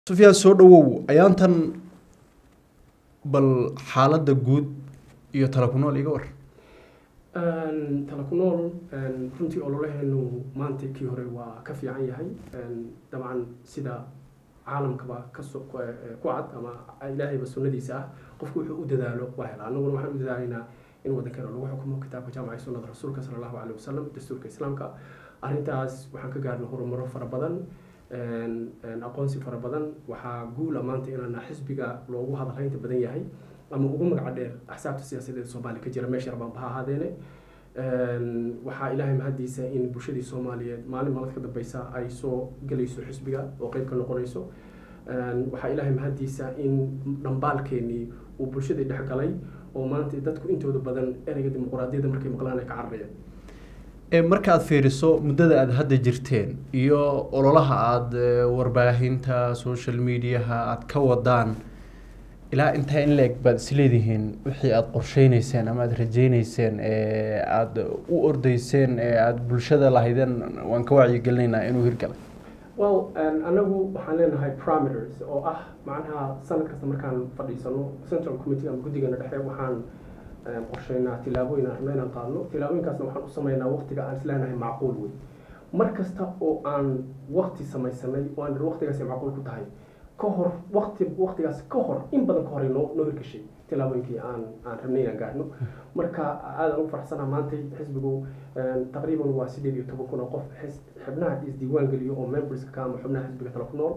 sufyaan soo dhawow ayaantan bal xaaladda guud iyo tala ku nool iga war tala ku nool runtii ololaheenu maanta kii hore waa ka fiican yahay dabcan sida caalamkaba kaso ku cad ama ilaahayba sunnadiisa ah qofku wuxuu u dadaalo waa hela annaguna waxaan u dadaalaynaa in waddankeena lagu xukumo kitaabka jaamaca sunnada rasuulka sala allahu caleyhi wasalam dastuurka islaamka arrintaas waxaan ka gaarnay horumaro fara badan aqoonsi fara badan waxaa guula maanta inaana xisbiga loogu hadalhaynta badan yahay ama ugu magaca dheer axsaabta siyaasadeed soomaaliya ka jira meesha rabaan baha ahaadeene waxaa ilaahay mahadiisa in bulshadii soomaaliyeed maalin maalad ka dambeysa ay soo gelayso xisbiga oo qeyb ka noqonayso waxaa ilaahay mahadiisa in dhambaalkeenii uu bulshadii dhex galay oo maanta dadku intooda badan ereyga dimuquraadiyadda markay maqlaan ay ka cararayaan markaad fiiriso muddada aada hadda jirteen iyo ololaha aada warbaahinta social mediaha aada ka wadaan ilaa intaa in la-eg baad isleedihiin wixii aada qorsheyneyseen ama aada rajeyneyseen ee aada u ordeyseen ee aada bulshada lahaydeen waan ka wacyigelinaynaa inuu hirgalay well anagu waxaan leenahay parameters oo ah macnaha sanad kasta markaan fadhiisano central committee ama guddigeena dhexe waxaan qorsheynaa tilaabooyin aan rabno inaan qaadno tilaabooyinkaasna waxaan u sameynaa waqtiga aan isleenahay macquul wey mar kasta oo aan waqti samaysanay oo aan waqtigaasi macquul ku tahay ka hor waqti waqtigaas ka hor in badan ka hor noo noo hirgashay tilaabooyinkii aan aan rabnay inaan gaarno marka aadaan ugu faraxsanaa maanta xisbigu taqriiban waa sideed iyo toban kun oo qof xubnaha isdiiwaan geliyo oo memberska ka ama xubnaha xisbiga tala ku nool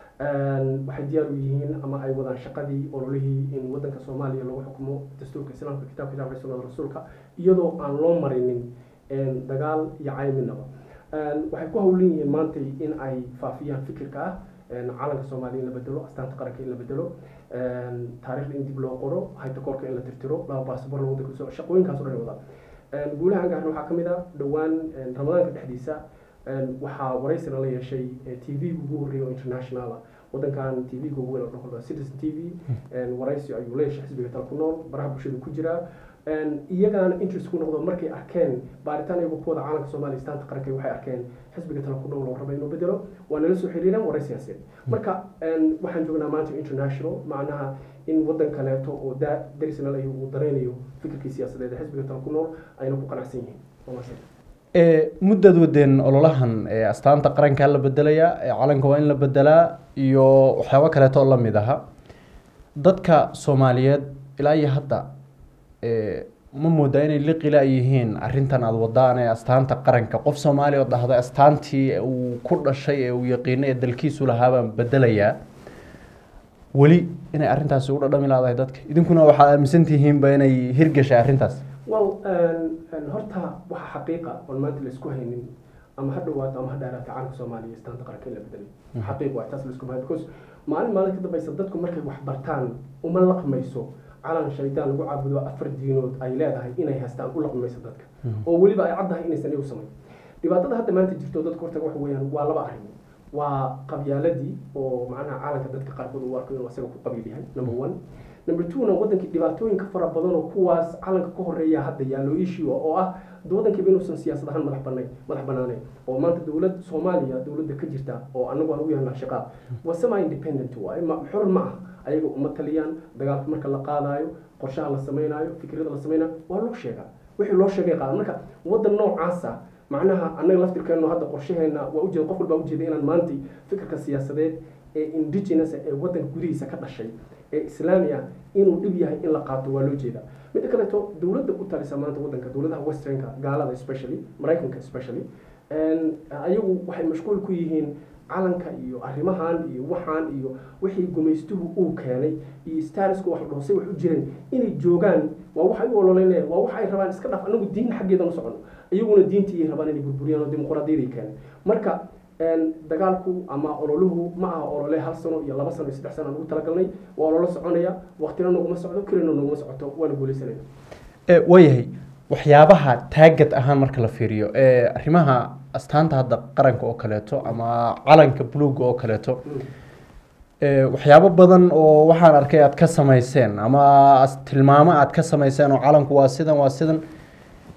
waxay diyaar u yihiin ama ay wadaan shaqadii ololihii in wadanka soomaaliya lagu xukumo dastuurka islaamka kitaabka jaamca sunnada rasuulka iyadoo aan loo marinin dagaal iyo cayminaba waxay ku howlan yihiin maanta in ay faafiyaan fikirka ah calanka soomaaliya in la bedelo astaanta qaranka in la bedelo taariikhda in dib loo qoro haytakoorka in la tirtiro laba baasabor la wadanka soo shaqooyinkaas o dhan wada guulaha aan gaarna waxaa ka mid ah dhowaan ramadaanka dhexdiisa waxaa waraysina la yeeshay t v ugu horreeya oo international ah wadankan t v-ga ugu weyn oo dhan citizen t v waraysi ayuu la yeeshay xisbiga tala ku nool baraha bulshada ku jira iyagaana interest ku noqdo markay arkeen baaritaan iyagu kuwada caalamka soomaaliya istaanta qaranka waxay arkeen xisbiga tala ku nool oo raba inuu bedelo waa nala soo xiriireen waraysigaaseen marka waxaan joognaa maanta international macnaha in wadan kaleeto oo darisna la uu dareynayo fikirkii siyaasadeed ee xisbiga tala ku nool ayna ku qanacsan yihiin muddaad wadeen ololahan astaanta qarankaa la bedelayaa calanka waa in la bedelaa iyo waxyaabo kaleeto oo lamid aha dadka soomaaliyeed ilaa iyo hadda ma moodaa inay liqila yihiin arrintan aada wadaan ee astaanta qaranka qof soomaaliya oo dhahda astaantii uu ku dhashay ee uu yaqiinay ee dalkiisu lahaabaan bedelayaa weli inay arrintaasi u dhadhami laadahay dadka idinkuna waxaad aaminsan tihiinba inay hirgashay arrintaas well horta waxa xaqiiqa oon maanta laisku haynin ama ha dhawaato ama ha dheeraato calanka soomaaliya istaanta qaranka in la bedelay xaqiiq waay taas laisku hayo because maalin maalin ka dambaysa dadku markay wax bartaan uma laqmayso calan shaydaan lagu caabudo afar diinood ay leedahay inay haystaan u laqmayso dadka oo weliba ay caddahay inaysan iyagu samayn dhibaatada hadda maanta jirto dadka horta waxa weeyaan waa laba arrin waa qabyaaladii oo macnaha calanka dadka qaarkood u arko inuu asaga ku qabiil yahay number one number two-na wadankii dhibaatooyinka fara badan oo kuwaas calanka ka horeeya hadda yaallo issue oo ah wadankiiba inuusan siyaasad ahaan madax banayn madax banaanayn oo maanta dowlad soomaaliya dowladda ka jirta oo anagu aan ugu yahnaa shaqaad waa semi independent waaye ma xor ma ah ayaga uma taliyaan dagaalka marka la qaadaayo qorshaha la samaynayo fikrada la samaynayo waa loo sheegaa wixii loo sheegay qaadan marka wadan noocaasa macnaha annaga laftirkeenu hadda qorshaheena waa ujeeda qof walbaa ujeeda inaan maanta fikirka siyaasadeed ee indigenous ee wadanka gudihiisa ka dhashay ee islaami ah inuu dhib yahay in la qaato waa loo jeedaa midda kaleeto dowladda u talisa maanta wadanka dowladaha westernka gaalada especially maraykanka especially ayagu waxay mashquul ku yihiin calanka iyo arrimahan iyo waxaan iyo wixii gumaystuhu uu keenay iyo stariska wax dhoosay wax u jireen inay joogaan waa waxay u ololeynayaan waa waxa ay rabaan iska dhaf anagu diin xaggeeda ma socono iyaguna diintii rabaan inay burburiyaan oo dimuqraadiyaday keenay marka dagaalku ama ololuhu ma aha olole hal sano iyo laba sano iyo saddex sano aan ugu talagalnay waa ololo soconaya waqtina naguma socdo kelina naguma socoto waana guuleysanayna waayahay waxyaabaha taagad ahaan marka la fiiriyo arrimaha astaanta hadda qaranka oo kaleeto ama calanka buluuga oo kaleeto waxyaabo badan oo waxaan arkay aad ka samayseen ama tilmaamo aad ka samayseen oo calanku waa sidan waa sidan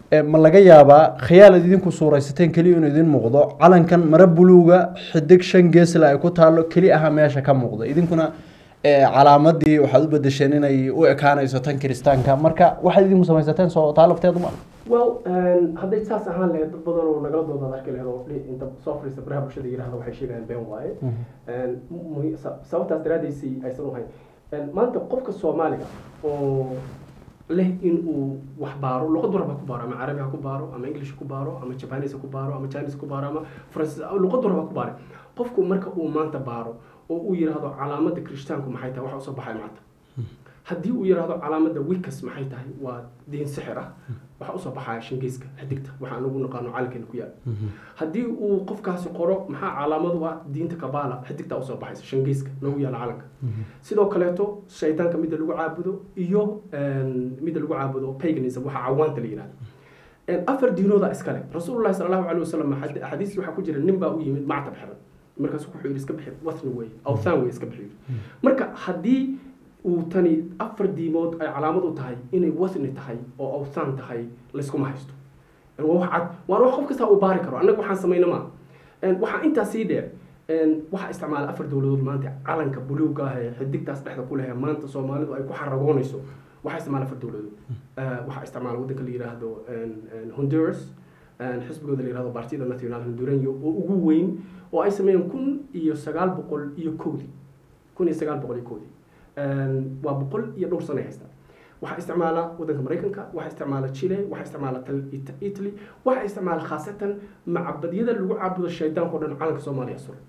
Eh, ma laga yaabaa khiyaal ad idinku suuraysateen keliya inuu idin muuqdo calankan mara buluuga xidig shan geesla ay ku taalo keli aha meesha ka muuqda idinkuna eh, calaamadii waxaad u bedesheen inay u ekaanayso tan kiristaanka marka waxaad idinku samaysateen soo taa lafteedu ma well hadday saas ahaan lahayd dad badan oo nagala doodaad arki lahayd oo dhi- inta soo fadhiista baraha bulshada yidhahda waxay sheegayaan been waaye Een, mu- sa- sababtaas daraaddeysay aysan u hayn Een, maanta qofka soomaaliga oo leh in uu wax baaro luqad warba ku baaro ama carabi ha ku baaro ama english ku baaro ama japanese ha ku baaro ama chinese ku baaro ama faransiis luqad warba ku baare qofku marka uu maanta baaro oo uu yidhaahdo calaamada kirishtaanku maxay tahay waxa usoo baxay maanta haddii uu yidhaahdo calaamada wikas maxay tahay waa diin sixir ah waxaa usoo baxaya shingiiska xidigta waxaan ugu naqaano calankeena ku yaal haddii uu qofkaasi qoro maxaa calaamadu ah diinta kabala xidigta usoo baxaysa shingiiska noogu yaala calanka sidoo kaleeto shaydaanka midda lagu caabudo iyo een, midda lagu caabudo paganism waxa cawaanta la yidhahdo Een, afar diinooda iskale rasuulullahi sala allahu caleyhi wasalam xadi- xadiis waxaa ku jira nin baa u yimid mactab xiran markaasu wuxuu yidhi iska bixi wasni weeye awthaan weye iska bixi marka haddii uu tani afar diimood ay calaamad u tahay inay wasni tahay oo awthaan tahay layskuma haysto Een, waa wax cad waana wax qof kasta uu baari karo annaga waxaan samayna maa Een, waxaa intaa sii dheer een, waxaa isticmaala afar dowladood maanta calanka buluuga ah ee xidigtaas dhexda ku leh maanta soomaalidu ay ku xaragoonayso waxaa isticmaala afar dowladood Eh, waxaa isticmaala waddanka la yidhaahdo een, een, honduras een, xisbigooda la yidhahdo partida nacional hondureño oo ugu weyn oo ay sameeyeen kun iyo sagaal boqol iyo kowdii kun iyo sagaal boqol iyo kowdii Een, waa boqol iyo dhowr sano ay haystaan waxaa isticmaala waddanka maraykanka waxaa isticmaala chile waxaa isticmaala tal- It- italy waxaa isticmaala khaasatan macabadyada lagu caabudo shaydaanka oo dhan calanka soomaaliya suran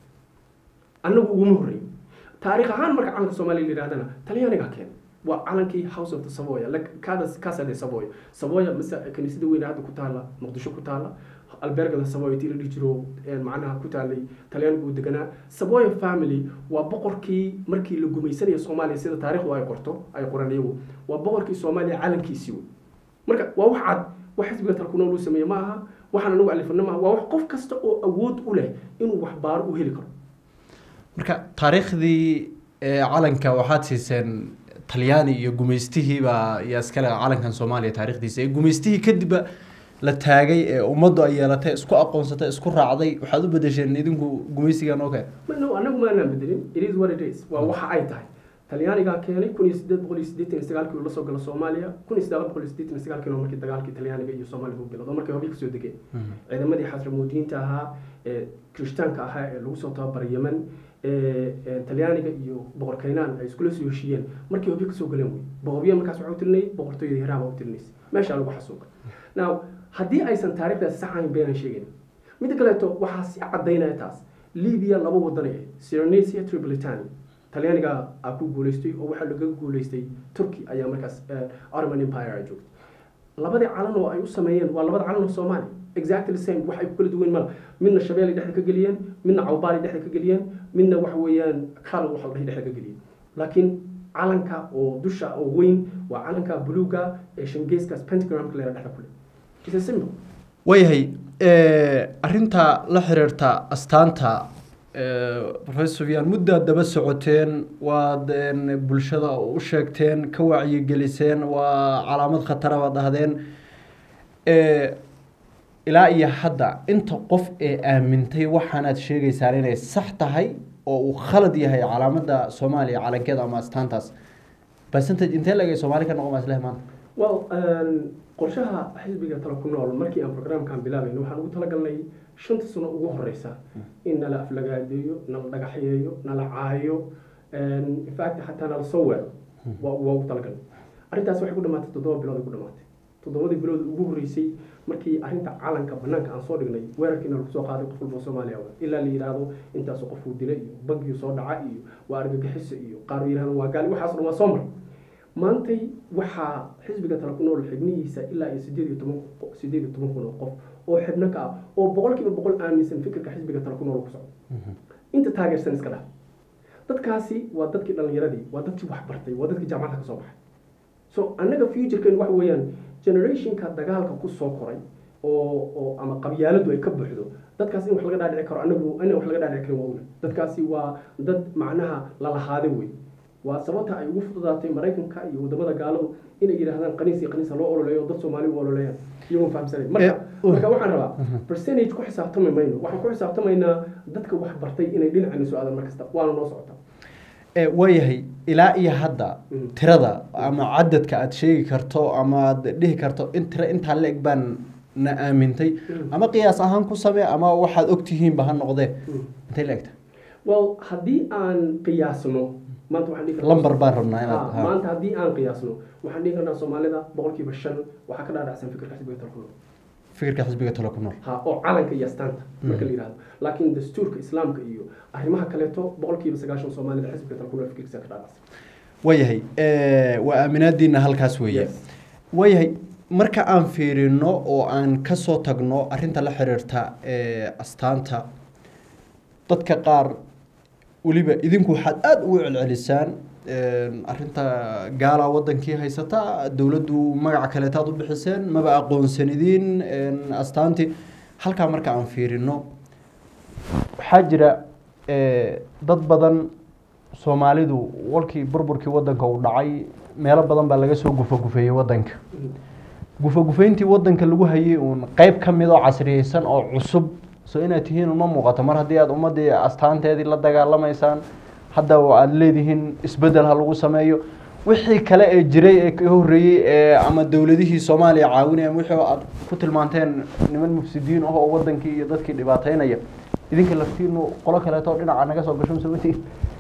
annagu uguma horreyn taariikh ahaan marka calanka soomaaliya la yidhahdana talyaanigaa keenay waa calankii house of the savoya la- Casa- casa de savoya savoya mise kaniisada weyne hadda ku taala muqdisho ku taala albergada savoya tii la dhihi jiro een, macnaha ku taalay talyaanigu uu deganaa savoya family waa boqorkii markii la gumaysanaya soomaaliya sida taariikhdu ay qorto ay qoran iyagu waa boqorkii soomaaliya calankiisii wey marka waa wax cad wax xisbiga talkunool uu sameeye ma aha waxaan anagu alifana maaha waa wax qof kasta oo awood u leh inuu wax baaro u heli karo marka taariikhdii eh, calanka waxaad siiseen talyaani iyo gumaystihiibaa yaa iskale calankan soomaaliya taarikhdiisa ee gumaystihii kadibba la taagay ee ummaddu ay yeelatay isku aqoonsatay isku raacday waxaad u bedesheen idinku gumaysigan oo kale Ma- no anagu maanaan bedelin it is what it is waa waxa ay tahay talyaanigaa keenay kun iyo sideed boqol iyo siddeetan iyo sagaalkii uu la soo galo soomaaliya kun iyo sagaal boqol iyo siddeetan iyo sagaalkiina markii dagaalkii talyaaniga iyo soomaaliga u bilowdo markay hobi kasoo degeen ciidamadii xasramuudiinta ahaa ee kirishtaanka ahaa ee lagu soo tababaray yemen ee ee talyaaniga iyo boqor kaynaan ay iskula soo heshiiyeen markii hobi kasoo galeen wey boqorbiya markaas waxaa u tirinayay boqortooyada hiraaba u tirinaysay meeshaa lagu xasuuqay now haddii aysan taariikhdaasi sax ahayn beenan sheegayn midda kaleeto waxaa si cadaynaya taas libiya laba wadan ay ahayd syronesia tripolitania talyaaniga aa ku guuleystay oo waxaa laga guuleystay turkey ayaa markaas eh, ottoman empire ay joogtay labadii calan oo ay u sameeyeen waa labada calan oo soomaaliya exactly the same wax ay ku kala duwan mala midna shabeelay dhexda ka geliyeen midna cawbaali dhexda ka geliyeen midna waxa weeyaan kal waxa la dhahay dhexda ka geliyeen laakiin calanka oo dusha oo weyn waa calanka buluuga ee shangeeskaas pentagramka leera dhexda ku leh It's a symbol. waayahay arinta la xiriirta astaanta professor sufyaan muddaad daba socoteen waad een, bulshada u sheegteen ka wacyigeliseen waa calaamad khatara baad dhahdeen Eh, ilaa iyo hadda inta qof ee aamintay waxaanaad sheegaysaan inay sax tahay oo uu khalad yahay calaamada soomaaliya calankeeda ama astaantaas percentage intee lagay soomaali ka noqon maasleh maanta well um, qorshaha xisbiga talo ku nool markii aan programkan bilaabayno waxaan ugu talagalnay shanta sano ugu horeysa in nala aflagaadeeyo nala dhagaxyeeyo nala caayo um, in fact xataa nala soo weero waa waa ugu talagalnay arrintaas waxay ku dhamaatay toddoba bilood ay ku dhamaatay toddobadii bilood ugu horreysay markii arrinta calanka banaanka aan soo dhignay weerarkiina lagu soo qaaday qof walba oo soomaaliya ah ilaa la yidhaahdo intaasoo qofuu dilay iyo bankiyu soo dhaca iyo waa argagixiso iyo qaar yidhahdo waa gaali waxaas dhan waa soo mar maantay waxaa xisbiga tala ku nool xibnihiisa ilaa iyo sideed iyo toban sideed iyo toban kun oo qof oo xibno ka ah oo boqolkiiba boqol aaminsan fikirka xisbiga tala ku nool ku socdo inta taageersan iska dhah dadkaasi waa dadkii dhalinyaradii waa dadkii waxbartay waa dadkii jaamacadda ka soo baxay so annaga futurekeen waxa weeyaan generationka dagaalka ku soo koray oo oo ama qabyaaladu ay ka buuxdo dadkaas in wax laga dhaadhici karo anagu ina wax laga dhaadhici karin waa una dadkaasi waa dad macnaha lalahaaday wey waa sababta ay ugu fududaatay maraykanka iyo wadamada gaaladu inay yidhaahdaan qaniis iyo qaniisa loo ololeeyo dad soomaali u ololeeyaan iyagoon fahamsanayn marka Eh, uh. marka waxaan rabaa percentage ku xisaabtami mayno waxaan ku xisaabtamaynaa dadka wax bartay inay dhinacayna soo aadan mar kasta waana noo socota Eh, waayahay ilaa iyo hadda Mm. tirada ama cadadka aad sheegi karto ama aad dhihi karto in tiro intaa la-eg baan na aamintay Mm. ama qiyaas ahaan ku samee ama waxaad ogtihiinba ha noqdee Mm. intay la egta well haddii aan qiyaasno maanta waxaan dhihi karnaa- lambar baan rabnaa inaad Ha, ha. maanta haddii aan qiyaasno waxaan dhihi karnaa soomaalida boqolkiiba shan waxaa ka dhaadhacsan fikirka xisbiga talkuno fikirka xisbiga talo ku nool ha oo calanka iyo astaanta marka la yidhahdo laakiin dastuurka islaamka iyo arrimaha kaleeto boqolkiiba sagaashan soomaalida xisbiga talkuno fikirkiisa ka dhaadhacsan waayahay eh, waa aaminaadiina halkaas weeye Yes. waayahay marka aan fiirino oo aan kasoo tagno arinta la xiriirta eh, astaanta dadka qaar weliba idinku waxaad aada ugu celcelisaan arinta gaala wadankii haysata dowladdu magaca kaleetaad u bixiseen maba aqoonsanidiin astaantii halkaa marka aan fiirino waxaa jira eh, dad badan soomaalidu walkii burburkii wadanka uu dhacay meelo badan baa laga soo gufagufeeyey wadanka gufagufayntii wadanka lagu hayay uun qeyb ka mid oo casriyeysan oo cusub so inaad tihiin uma muuqato mar haddii aad ummadii astaanteedii la dagaalamaysaan hadda oo aada leedihiin isbedel ha lagu sameeyo wixii kale ee jiray ee ka horreeyey ee ama dowladihii soomaaliya caawinaya ama wixii aad ku tilmaanteen niman mufsidiin ah oo wadankii iyo dadkii dhibaateynaya idinka laftiinu qolo kaleeto dhinaca naga soo gasho msawati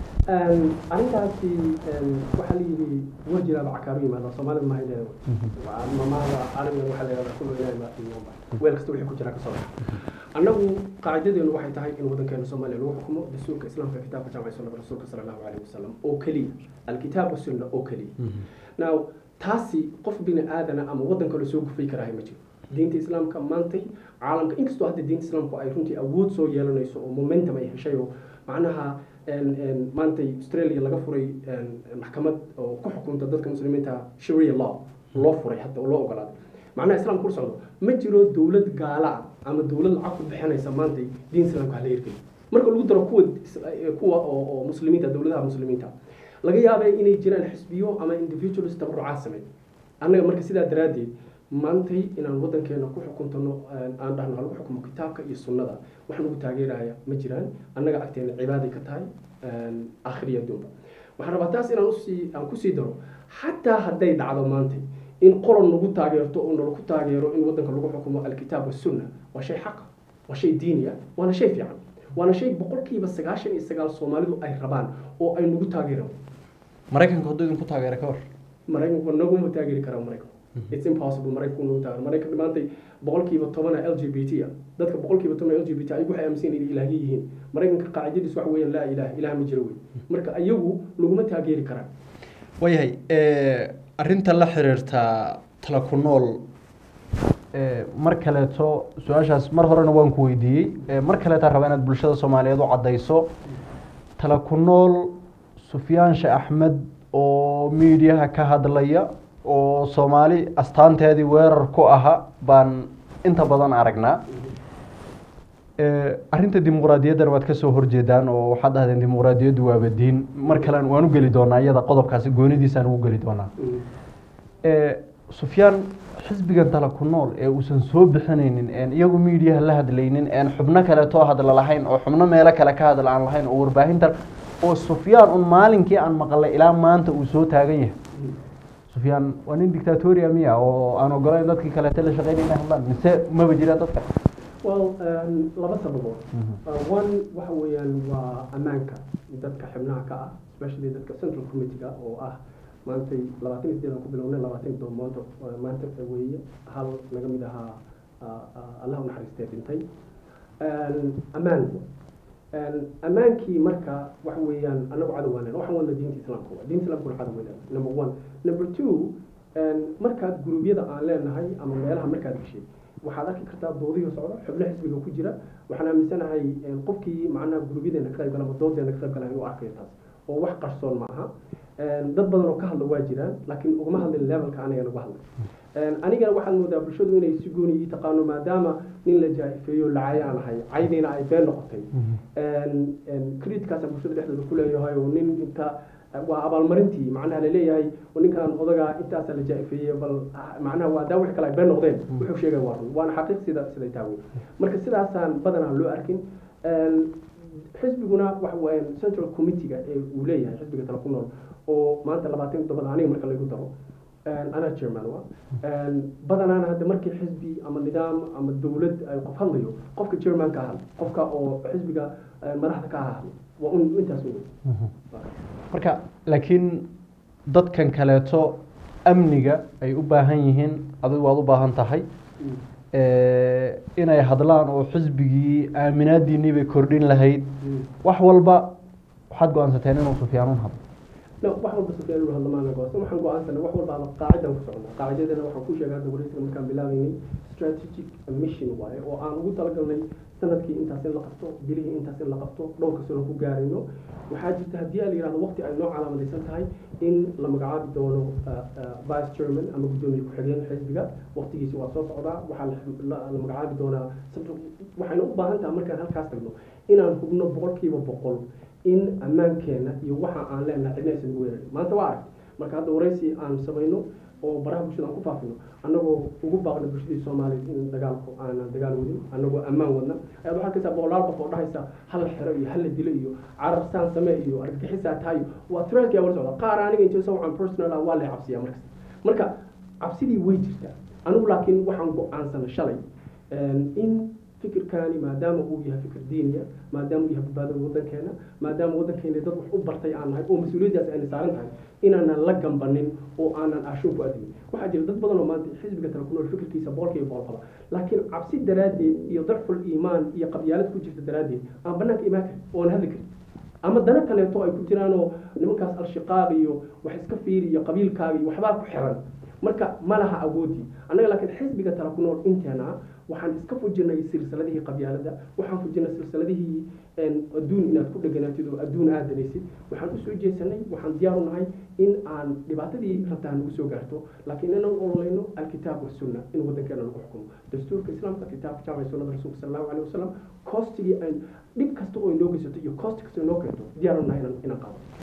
arrintaasi waxaa la yidhi war jiraaba cakaaru yimaada soomaalida maha leedahay mamahada ariga waxaa la yidhahdaa kullu ilaahi baa qiimaanba weel kasta wixii ku jira kasoo baxa annagu qaacidadeenu waxay tahay in wadankeena soomaaliya lagu xukumo dastuurka islaamka kitaabka jaamacay sunnada rasuulka sala allahu calayhi wasalam oo keliya alkitaab wasunna oo keliya now taasi qof bini aadana ama wadan kale soo gufay karaahay ma jiro diinta islaamka maantay caalamka inkastoo hadda diinta islaamku ay runtii awood soo yeelanayso oo momentum ay heshay oo macnaha maantay australia laga furay maxkamad oo ku xukunta dadka muslimiinta sharia law loo furay hadda oo loo ogolaaday macnaha islaamka ku socdo ma jiro dowlad gaala ah ama dowlad lacag ku bixinaysa maantay diin islaamka hala hirgeliyo marka lagu daro kuwa kuwa oo oo muslimiinta dowladaha muslimiinta laga yaabay inay jiraan xisbiyo ama individuals tabarucaad sameey annaga marka sidaa daraaddeed maantay inaan wadankeena ku xukuntano aan dhahno halagu xukumo kitaabka iyo sunnada wax nagu taageeraya ma jiraan annaga agteena cibaaday ka tahay aakhiriya adduunba waxaan rabaa taas inaan usii aan kusii daro xataa hadday dhacdo maantay in qolan nagu taageerto oo nalaku taageero in wadanka lagu xukumo alkitaab wasunna waa shay xaqa waa shay diini ah waana shay fiican waana shay boqolkiiba sagaashan iyo sagaal soomaalidu ay rabaan oo ay nagu taageeraan maraykanka hadduu idinku taageera ka hor maraykanku naguma taageeri karaa maraykanku it's impossible maraykanku nagu taageero maraykanka maantay boqolkiiba tobana l g b t ah dadka boqolkiiba toban l g b t ayagu waxay aaminsan inay ilaahyo yihiin maraykanka qaacidadiis waxa weeyaan laa ilaah ilaah ma jiro wey marka ayagu naguma taageeri karaan waayahay arrinta la xiriirta tala ku nool mar kaleeto su-aashaas mar horena waan ku weydiiyey mar kaleetaa raba inaad bulshada soomaaliyeed u caddayso tala ku nool sufyaan sheekh axmed oo miidiyaha ka hadlaya oo soomaali astaanteedii weerar ku aha baan inta badan aragnaa arrinta dimuqraadiyaddana waad kasoo horjeedaan oo waxaad dhahdeen dimuqraadiyaddu waaba diin mar kalen waan u geli doonaa iyada qodobkaasi goonidiisaan ugu geli doonaa sufyaan xisbigan tala ku nool ee uusan soo bixinaynin een iyagu miidiyaha la hadlaynin een xubno kaleetoo hadla lahayn oo xubno meelo kale ka hadla aan lahayn oo warbaahinta oo sufyaan un maalinkii aan maqlay ilaa maanta uu soo taagan yahay sufyaan waa nin dictatoria miya oo aan ogolayn dadkii kaleete la shaqeynay inay hadlaan mise maba jiraan dadka well laba sababood one waxa weeyaan waa ammaanka dadka xibnaha ka ah especially dadka central committee-ga oo ah maantay labaatan iyo sideedan ku bilownay labaatan doomood maanta weeye hal naga mid ahaa allah u naxariistee dhintay ammaan ammaankii marka waxa weeyaan anagu cadow waanan waxaan wadna diinta islaamka waa diinta islaamkuna cadow weynaa number one number two markaad guruubyada aan leenahay ama meelaha markaad gashay waxaad arki kartaa doodihii socda xubno xisbiga ku jira waxaan aaminsanahay qofkii macnaha guruubyadeena ka qayb gala ama doodeena ka qayb gala inuu arkayo taas oo wax qarsoon ma aha dad badan oo ka hadla waa jiraan laakiin ugama hadlin levelka aniga uga hadlay anigana waxaad moodaa bulshadu inay si gooni ii taqaano maadaama nin la jaa-ifeeyo lacayaan ahay caydiina ay been noqotay creditkaasa bulshada dhexdooda ku leeyahay oo nin inta waa abaalmarintii macnaha laleeyahay ninkan odagaa intaasaa la jaa-ifeeyey bal macnaha waa daa wix kale ay been noqdeen wuxuu sheegay waa run waana xaqiiq sida siday taawe marka sidaasaan badanaa loo arkin xisbiguna waxa weeyaan central committeega ee uu leeyahay xisbiga tala ku nool oo maanta labaatan todoba aniga marka lagu daro anaa chairman wa badanaana hadda markii xisbi ama nidaam ama dowlad ay qof hadlayo qofka chairman ka hadla qofka oo xisbiga madaxda ka hadla waa un intaas wey marka laakiin dadkan kaleeto amniga ay u baahan yihiin adigu waad u baahan tahay inay hadlaan oo xisbigii aaminaadiinii bay kordhin lahayd wax walba waxaad go-aansateen inuu sufyaanuun hadlo no wax walba sufyaan inuu hadlo maana go-aansan waxaan go-aansanay wax walba qaacidan ku socnaa qaacidadana waxaan ku sheegay hadda wareysiga markaan bilaabaynay strategic mission waaye oo aan ugu talagalnay sanadkii intaas in la qabto bilihii intaas in la qabto dhowrka sano ku gaarayno waxaa jirta haddii la yihahdo waqti ay noo calaamadaysan tahay in la magacaabi doono vice chairman ama guddoomiye ku-xigeen xisbiga waqtigiisi waa soo socdaa waxaa la magacaabi doonaa waxayna u baahan tahay markaan halkaas tagno inaan hubno boqolkiiba boqol in ammaankeena iyo waxa aan leenahay cidna aysan ugu weerarin maanta waa arag marka hadda waraysi aan samayno oo baraha bulshada aan ku faafino annagoo ugu baaqna bulshadii soomaaliya in dagaalku aanan dagaal wadin annagoo ammaan wadna ayaad waxaa arkaysaa boqolaal qof oo dhahaysa hal xero iyo hal la dilo iyo carab saan samee iyo argagixisaa tahayo waa turaalkii wala socda qaar aniga inta sawcan personal ah waa lay cabsiyaa markas marka cabsidii way jirtaa anigu laakiin waxaan go-aansana shalay in fikirkaani maadaama uu yahay fikir diiniya maadaama uu yahay badbaadada waddankeena maadaama waddankeena dad wax u bartay aan nahay oo mas-uuliyaddaas ayna saaran tahay inaanan la gambanin oo aanan ashuun ku admin waxaa jira dad badan oo maanta xisbiga tala ku nool fikirkiisa boqolkiiba boqol qaba laakiin cabsi daraaddeed iyo dacful iimaan iyo qabyaalad ku jirta daraaddeed aan banaanka imaan karin oon hadli karin ama dana kaleeto ay ku jiraanoo nimankaas al-shiqaaq iyo wax iska fiiri iyo qabiilkaaga iyo waxbaa ku xiran marka ma laha awoodii annaga laakiin xisbiga tala ku nool inteena waxaan iska fujinay silsiladihii qabyaalada waxaan fujinay silsiladihii adduun inaad ku dheganaatid oo adduun aad danaysid waxaan usoo jeesanay waxaan diyaar u nahay in aan dhibaatadii rabtaa nagu soo gaarto laakiin inaan ololayno alkitaab wasunna in waddankeena lagu xukumo dastuurka islaamka kitaabka jaamca sunnada rasuulka sala allahu alayhi wasalam koostigii aan dhib kasta oo inoo geysato iyo koosti kasta inoo keento diyaar u nahay inaan qaado